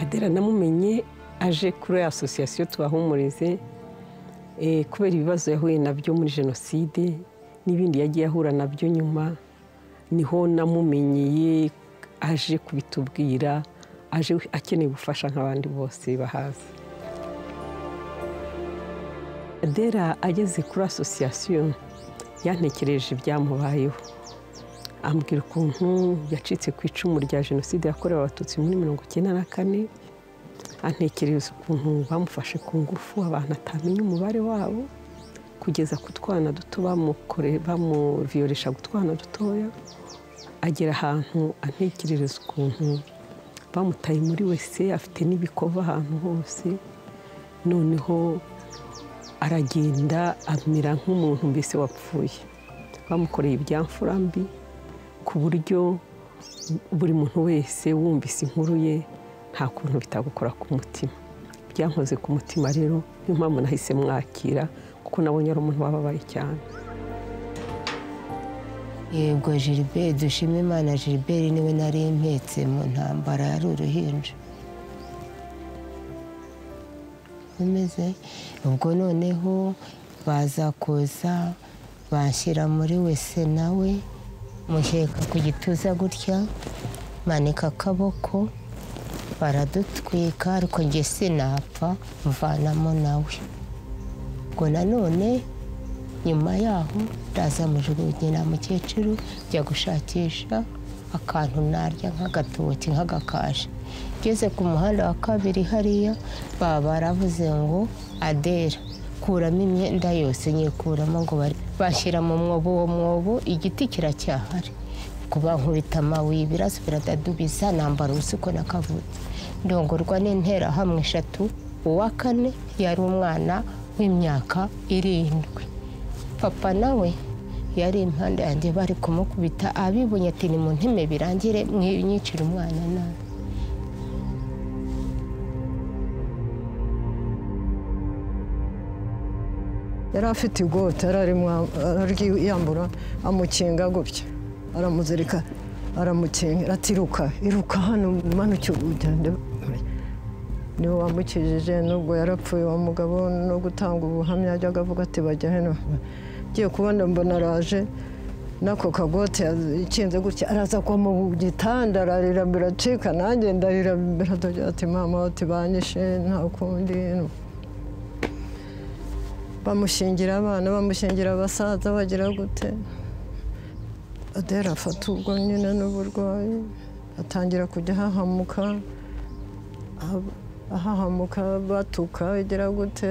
adera namumenye aje kuri asosiyasiyo tuhahumurize kubera ibibazo yahuye nabyo muri jenoside n'ibindi yagiye ahura nabyo nyuma niho namumenyeye aje kubitubwira aje akeneye ubufasha nk'abandi bose bahazi adera ageze kuri asosiyasiyo yantekereje ibyamubayeho ambwira ukuntu yacitse ku icumu rya jenoside yakorewe abatutsi muri mirongo icyenda na kane antekereza ukuntu bamufashe ku ngufu abantu atamenya umubare wabo kugeza ku twana duto bamuviyoresha utwana dutoya agera ahantu antekerereza ukuntu bamutaye muri wese afite n'ibikova ahantu hose noneho aragenda amera nk'umuntu mbese wapfuye bamukoreye ibyamfura mbi ku buryo buri muntu wese wumvise inkuru ye nta kuntu bitagukora ku mutima byankoze ku mutima rero niyo mpamvu nahise mwakira kuko nabonye ari umuntu wababaye cyane yego gilbert dushima imana gilbert niwe nari impetse mu ntambara yari uruhinja bimeze ubwo noneho baza kuza banshyira muri wese nawe muheka ku gituza gutya manika akaboko baradutwika ariko njye sinapfa mvanamo nawe ubwo nanone nyuma yaho ndaza mujugunyira mukecuru njya gushakisha akantu narya nk'agatoki nk'agakashi ngeze ku muhanda wa kabiri hariya baba baravuze ngo adera kuramo imyenda yose nyikuramo ngo bashyira mu mwobo uwo mwobo igiti kiracyahari kuba nkubita amabuye ibiraso biradadubiza nambara ubusuko n'akavutse ndongorwa n'interahamwe eshatu uwa kane yari umwana w'imyaka irindwi papa nawe yari impande yanjye bari kumukubita abibonye ati ni mu ntime birangire mwinyicira umwana nawe yari afite igota yambura amukinga gutya aramuzirika aramukingira ati iruka iruka hano manuke ugende niwe wamukijije nubwo yarapfuye uwo mugabo no gutanga ubuhamya ajyaga avuga ati bajya hano ngiye kubona mbona araje n'ako kagote ikinze gutya araza kwa mu gitanda ararira biracika nanjye ndarira biradogira ati mama uti banyishe nta kundi bamushingira abana bamushingira abasaza bagira gute adera afata ubwo nyine n'uburwayi atangira kujya ahahamuka ahahamuka batuka igira gute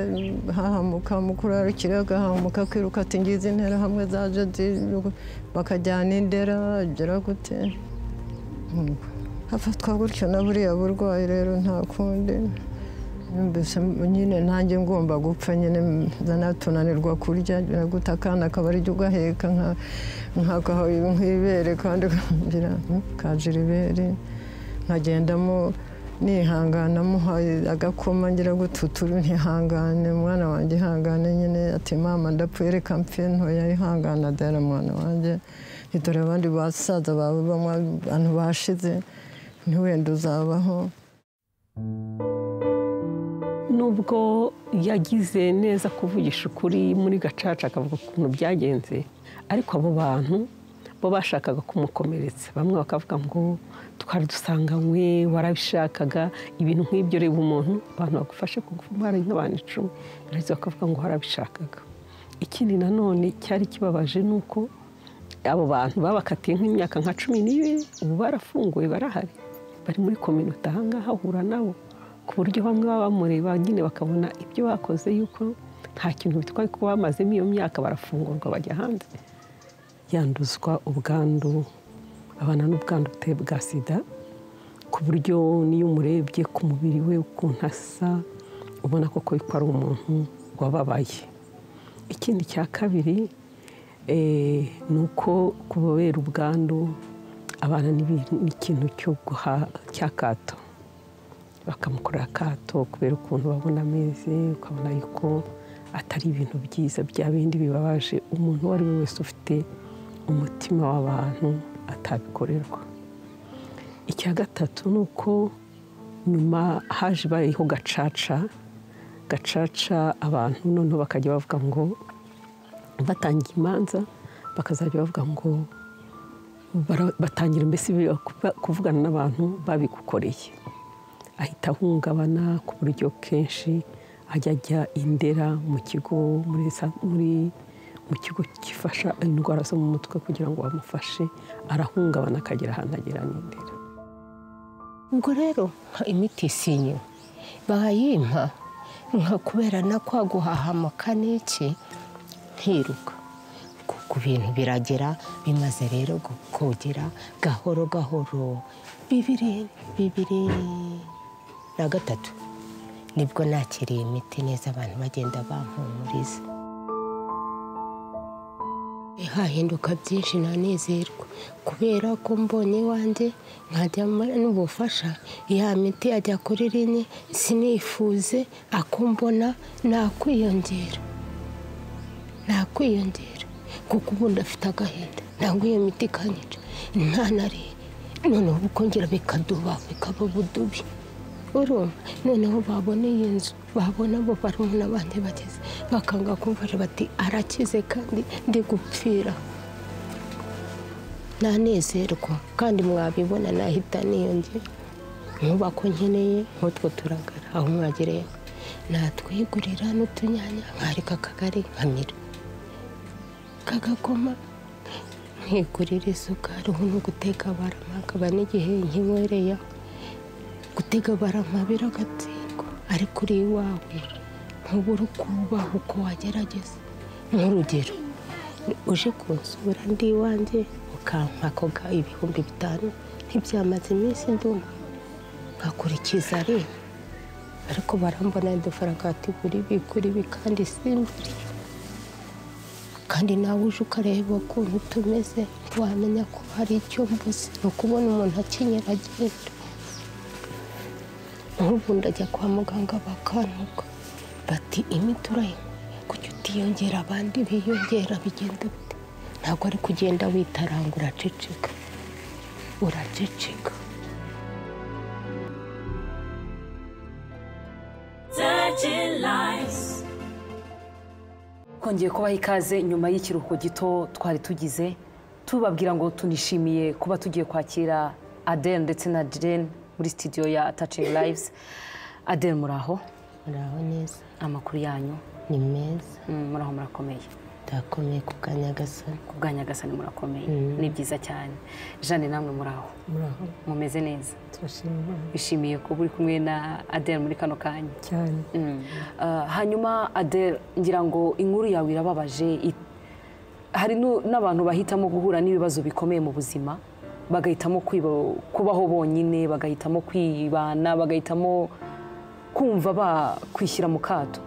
hahamuka mukuru arukira agahamuka kwiruka ati ngizi intera hamwe za jodi bakajyana indera igira gute hafatwa gutyo na buriya burwayi rero nta kundi mbese nyine nanjye ngomba gupfa nyine zanatunanirwa kurya gute akana kaba ari ugaheka nk'ibere kandi ngira kajira ibere nkagendamo nihangana muhaye agakoma ngira gututuru ntihangane umwana wanjye ihangane nyine ati mama ndapfuye reka mfe ntoya ihangana dore mwana wanjye ntitore abandi basaza bawe bamwe abantu bashize ntiwenda uzabaho nubwo yagize neza kuvugisha ukuri muri gacaca akavuga ukuntu byagenze ariko abo bantu bo bashakaga kumukomeretsa bamwe bakavuga ngo twari dusanganywe warabishakaga ibintu nk'ibyo reba umuntu abantu bagufashe kuguma nk'abantu icumi baraza bakavuga ngo warabishakaga ikindi nanone cyari kibabaje ni uko abo bantu babakatiye nk'imyaka nka cumi n'ibiri ubu barafunguye barahari bari muri kominote ahangaha ahura nabo ku buryo bamwe baba bamureba nyine bakabona ibyo bakoze yuko nta kintu bitwaye kuba bamazemo iyo myaka barafungurwa bajya hanze yanduzwa ubwandu abana n'ubwandu buteye bwa sida ku buryo n'iyo umurebye ku mubiri we ukuntu asa ubona koko ko ari umuntu wababaye ikindi cya kabiri ni uko kubabera ubwandu abana n'ikintu cyo guha cy'akato bakamukorera akato kubera ukuntu babona ameze ukabona yuko atari ibintu byiza bya bindi bibabaje umuntu uwo ari we wese ufite umutima w'abantu atabikorerwa icya gatatu ni uko nyuma haje ibayeho gacaca gacaca abantu noneho bakajya bavuga ngo batangiye imanza bakazajya bavuga ngo bara- batangira mbese kuba- kuvugana n'abantu babigukoreye ahita ahungabana ku buryo kenshi ajya ajya indera mu kigo muri sa- muri- mu kigo gifasha indwara zo mu mutwe kugira ngo bamufashe arahungabana akagera ahantu agera n'indera ubwo rero nka imiti isinywe bayimpa nka kubera na kwa guhahamuka n'iki nkiruka kuko ibintu biragera bimaze rero gukogera gahoro gahoro bibiri bibiri na gatatu nibwo nakiriye imiti neza abantu bagenda bampumuriza hahinduka byinshi nanezerwa kubera ko mbonye iwanjye nkajya mbona n'ubufasha ya miti ajya kuri rinye sinifuze ako mbona nakwiyongera nakwiyongera kuko ubu ndafite agahinda ntabwo iyo miti ikanyica nta na rimwe noneho bikongera bikaduba bikaba budubi urumva noneho babona iyi nzu babona abo barumuna banjye bageze bakanga kumfasha bati arakize kandi ndi gupfira nanezerwa kandi mwabibona nahita niyongera inyubako nkeneye nk'utwo turagara aho mwagereye natwigurira n'utunyanya nkareka akagari nkamira kagakoma nkigurira isukari ubu ni uguteka barama akaba n'igihe nkinywereyeho gutega barama biragatsindwa ariko uri iwawe ntubura ukubaha uko wagerageza nk'urugero uje kunsura ndi iwanjye ukampa ako ga- ibihumbi bitanu ntibyamaze iminsi nduma nkakurikiza rero ariko barambona udufaranga tugura ibi kuri ibi kandi simburi kandi nawe uje ukareba ukuntu tumeze ntiwamenya ko hari icyo mbuze ni ukubona umuntu akenyera agenda nk'ubu ndajya kwa muganga bakantuka bati imiti urayinywa kujya utiyongera abandi biyongera bigenda bite ntabwo ari kugenda witaranga uraceceka uraceceka Touching lives. kongeye kubaha ikaze nyuma y'ikiruhuko gito twari tugize tubabwira ngo tunishimiye kuba tugiye kwakira Aden ndetse na Diren muri studio ya Touching Lives Aden muraho muraho neza amakuru yanyu ni meza mm, muraho murakomeye ndakomeye ku kanyagasani ku bwa Nyagasani murakomeye ni byiza cyane Jeanne namwe muraho muraho mumeze neza turashima Imana bishimiye kuba uri kumwe na Aden muri kano kanya cyane Mm. Uh, hanyuma Adele ngira ngo inkuru yawe irababaje I- hari nu- n'abantu bahitamo guhura n'ibibazo bikomeye mu buzima bagahitamo kwiba- kubaho bonyine bagahitamo kwibana bagahitamo kumva bakwishyira mu kato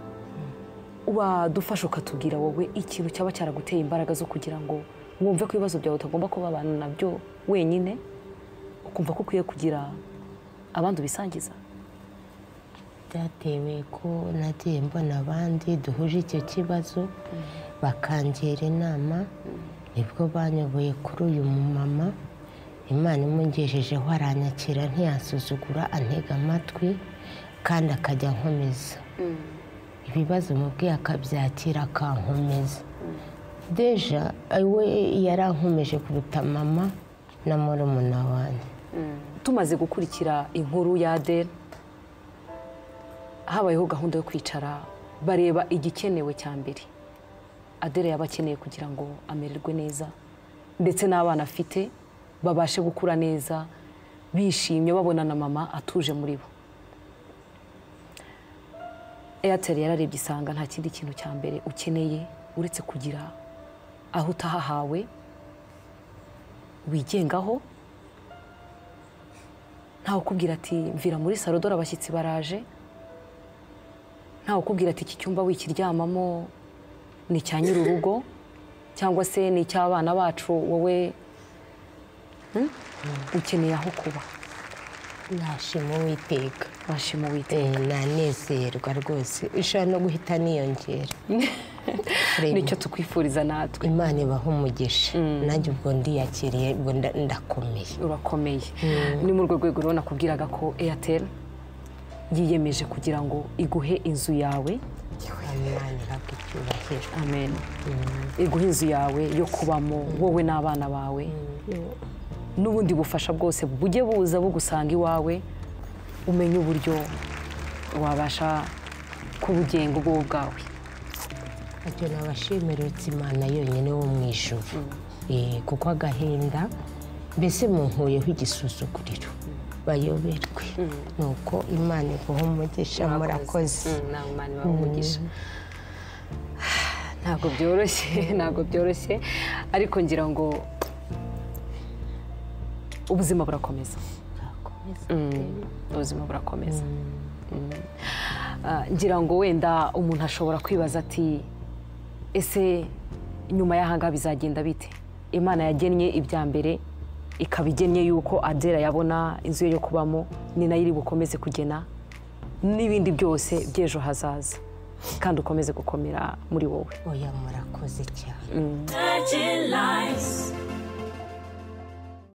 wadufasha ukatubwira wowe ikintu cyaba cyaraguteye imbaraga zo kugira ngo wumve ko ibibazo byawe utagomba kubabana nabyo wenyine ukumva ko ukwiye kugira abandi ubisangiza byatewe ko nagiye mbona abandi duhuje icyo kibazo bakangira inama nibwo banyoboye kuri uyu mumama imana imugejejeho aranyakira ntiyasuzugura antega amatwi kandi akajya ankomeza ibibazo mubwiye akabyakira akankomeza deja we yarankomeje kuruta mama na murumuna wanjye tumaze gukurikira inkuru ya Adele habayeho gahunda yo kwicara bareba igikenewe cya mbere Adele yaba akeneye kugira ngo amererwe neza ndetse n'abana afite babashe gukura neza bishimye babona na mama atuje muri bo airtel yararebye isanga nta kindi kintu cya mbere ukeneye uretse kugira aho utahahawe wigengaho ntawe ukubwira ati mvira muri salo dore abashyitsi baraje ntawe ukubwira ati iki cyumba wikiryamamo ni icya nyir'urugo cyangwa se ni icy'abana bacu wowe hmm? ukeneye aho kuba nashima uwiteka washima uwite Eh, nanezerwa rwose ushobora no guhita niyongera Reba, nicyo tukwifuriza natwe imana ibaha umugisha nanjye ubwo ndiyakiriye ubwo nda- ndakomeye urakomeye ni muri urwo rwego rero nakubwiraga ko airtel yiyemeje kugira ngo iguhe inzu yawe amanira bw'icyubahiro amen iguha inzu yawe yo kubamo wowe n'abana bawe n'ubundi bufasha bwose bujye buza bugusanga iwawe umenye uburyo wabasha kubugenga ubwo bwawe icyo nabashimira uretse imana yonyine wo mu ijoro kuko agahinda mbese munkuyeho igisuzuguriro bayoberwe ni uko imana iguha umugisha murakoze Mm, nawe Imana ibahe umugisha ntabwo byoroshye ntabwo byoroshye ariko ngira ngo ubuzima burakomeza Mm, ubuzima burakomeza Mm. Ah, ngira ngo wenda umuntu ashobora kwibaza ati ese nyuma y'ahangaha bizagenda bite imana yagennye ibya mbere ikaba igennye yuko adera yabona inzu ye yo kubamo ni nayo iri bukomeze kugena n'ibindi byose by'ejo hazaza kandi ukomeze gukomera muri wowe oya murakoze cyane touching lives,